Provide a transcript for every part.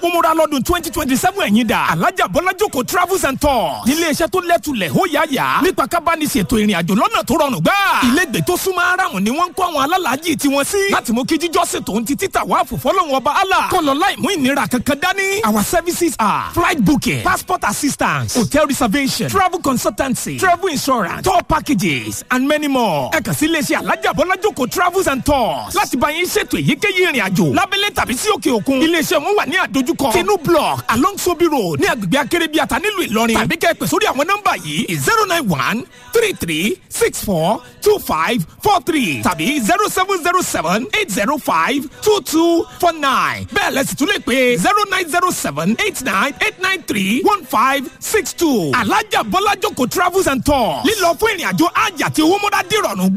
umura lọ́dún twenty twenty seven ẹ̀yìn dà alájà bọ́lájòkó travels and tours nílé iṣẹ́ tó lẹ́tulẹ̀ ó yá yá nípa kábàánisètò ìrìn àjò lọ́nà tó rọrùn gbà ilégbè tó súnmọ́ aráàmù ni wọ́n ń kó àwọn alálàájì tiwọn sí láti mú kí jíjọ́sìn tòun ti títà wá fòfọ́lọ́hún ọba allah kọ́ lọ láì mú ìnira kankan dání our services are flight booking passport assistance hotel reservation travel consultancy travel insurance tour packages and many more ẹ kàn sí iléeṣẹ́ alájà bọ́lájòkó travels and tours láti bá yín ṣètò èyíkéyìí ìrìn àjò lábẹ́lẹ̀ tàbí sí òkè òkun iléeṣẹ́ wọn wà ní àdójúkọ tinu block along sobi road ní agbègbè akérèbíàtà nílùú ìlọrin tàbí kẹ́ ẹ pè sórí àwọn nọ́mbà yìí zero nine one three three six four two five four three tàbí zero seven zero seven eight zero five two two four nine bẹ́ẹ̀ lẹ́sìn tún lè pè zero nine zero seven eight nine eight nine three one five six two alájà bọ́lájòkó travels and tours lílọ fún ìrìn àjò àjà tí owó mọ́dá dìrọ̀rùn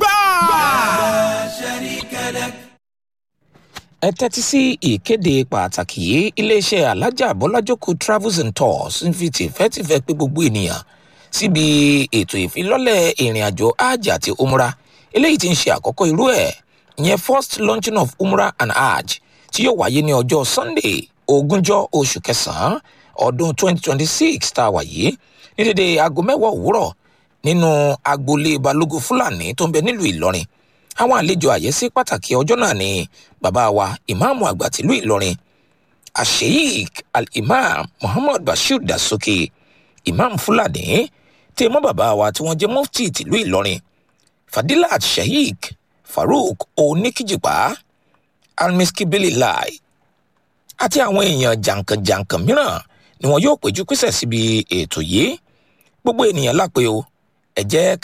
gbáà ẹ tẹ́tí sí ìkéde pàtàkì yìí iléeṣẹ́ alájà bọ́lájókòó travels and tours ń fi tìfẹ́tìfẹ́ pé gbogbo ènìyàn síbi ètò ìfilọ́lẹ̀ ìrìn àjò hajj àti umra eléyìí tí ń ṣe àkọ́kọ́ irú ẹ̀ ìyẹn first launching of umra and hajj tí yóò wáyé ní ọjọ́ sunday ogúnjọ́ oṣù kẹsàn-án ọdún 2026 tá a wà yìí ní dédé aago mẹ́wàá òwúrọ̀ nínú agboolé balógun fúlàní tó ń bẹ nílùú ìlọrin àwọn àlejò àyẹ́sí pàtàkì ọjọ́ náà ni bàbá wa ìmáàmù àgbà tìlú ìlọrin asheik al-imam muhammad bashir dasoke imam fúlàní tí mọ́ bàbá wa tí wọ́n jẹ́ mufti tìlú ìlọrin fadilat sheik farouk oníkìjìpá almiskibili lai àti àwọn èèyàn jàǹkànjàǹkàn mìíràn ni wọn yóò péjú pésẹ̀ síbi ètò yìí gbogbo ènìyàn lápẹ́ o ẹ jẹ́